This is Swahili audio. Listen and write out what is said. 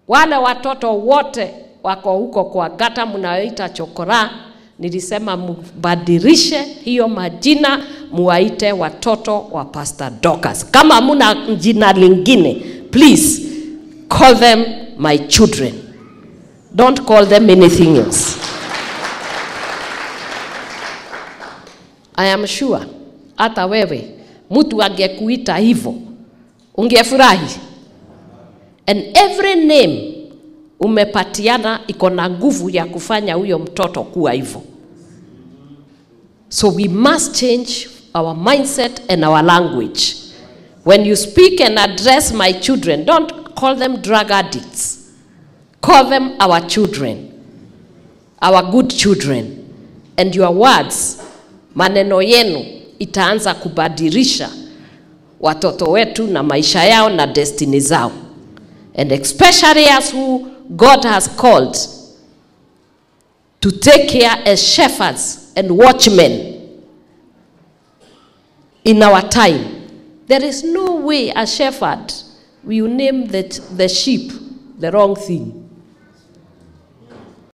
Wale watoto wote wako huko kwa gata mnayoita chokora, nilisema mbadilishe hiyo majina, muwaite watoto wa Pastor Dorcas. Kama hamuna jina lingine, please call them my children. Don't call them anything else. I am sure hata wewe mtu angekuita hivyo ungefurahi. And every name umepatiana iko na nguvu ya kufanya huyo mtoto kuwa hivyo. So we must change our mindset and our language. When you speak and address my children, don't call them drug addicts. Call them our children, our good children. And your words, maneno yenu itaanza kubadilisha watoto wetu na maisha yao na destiny zao. And especially as who God has called to take care as shepherds and watchmen in our time. There is no way a shepherd will name the, the sheep the wrong thing.